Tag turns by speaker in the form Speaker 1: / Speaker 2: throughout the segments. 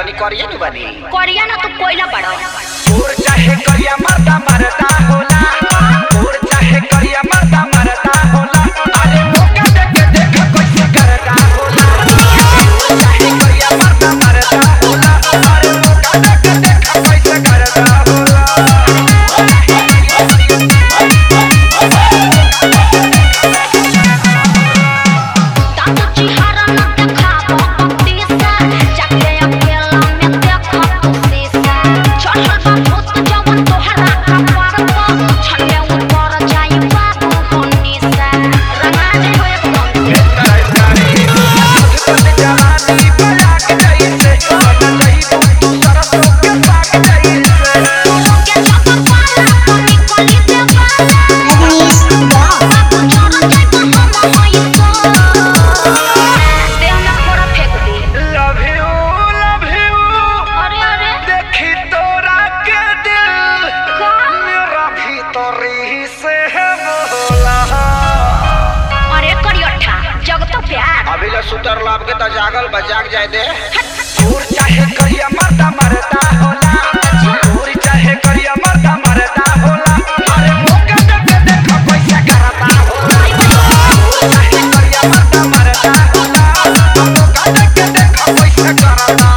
Speaker 1: तनी करिए नु बनी
Speaker 2: करिया ना तू कोयला बड़ा
Speaker 1: तोर चाहे करिया मर्दा मरदा होला तोर चाहे करिया मर्दा मरदा होला अरे मौका दे के देख कैसे करदा होला तोर चाहे करिया मर्दा मरदा होला अरे मौका दे के देख कैसे करदा होला
Speaker 2: दांत चिहारा ना देखा भक्ति से जाके अकेला में देखा तू शीशा चढ़ल बा भूत जवन तोहरा कपार पर छन्ने ऊपर जाई बाबू होनी से रंगा जे हो एकदम
Speaker 1: जवानी बजा के जैसे बन जइबू तू सरसों के साग जैसे
Speaker 2: के छप पाला तो निकली दे बाला बाबू चढ़ल जाई तो हम होई तो देह में फोड़ा फेंक दी
Speaker 1: लव यू लव यू
Speaker 2: अरे अरे
Speaker 1: देखी तोरा के दिल
Speaker 2: का
Speaker 1: मेरा भीतरी से है बोला
Speaker 2: अरे करियठा जग तो प्यार
Speaker 1: अभी ले सुतर लाभ के तो जागल बा जाग जाए दे तोर चाहे करिया मर्दा मरदा होला तोर चाहे करिया मर्दा मरदा होला अरे मौका दे के देख पैसा करता होला तोर चाहे करिया मर्दा मरदा होला मौका दे के देख पैसा करता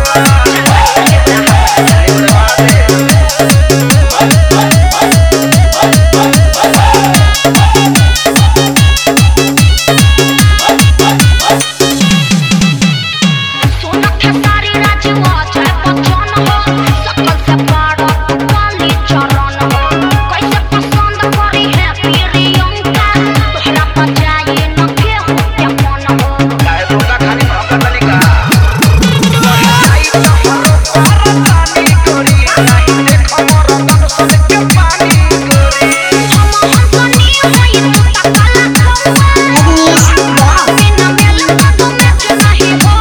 Speaker 2: सोना खेसारी राजवा जय बच्चन हो सकल से पारो तू काली चरण हो कैसे पसंद करी है प्रियंका तोहरा पर जाए न केहू के मन हो
Speaker 1: काहे धोखा खानी भौंका तनिका आई तो हरो परतानी गोरी नहीं देखो मोर तन सन के पानी गोरी
Speaker 2: हम हंसनी होई तू तकाला खौआ बिना मेल मधु मैच नहीं हो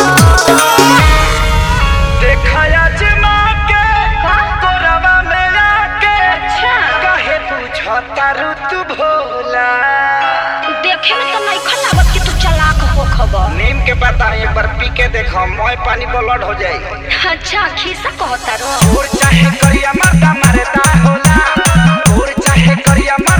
Speaker 1: देखा जमा के
Speaker 2: का?
Speaker 1: कोरवा में आके
Speaker 2: अच्छा।
Speaker 1: काहे पूछता ऋतु भोला
Speaker 2: देखे में तो नहीं खलावत कि तू चलाक हो खबर
Speaker 1: नीम के पता एक बार पी के देखो मोय पानी ब्लड हो जाई
Speaker 2: अच्छा खीसा कहता रो
Speaker 1: और चाहे करिया मर्दा मरदा होला और चाहे करिया मर्दा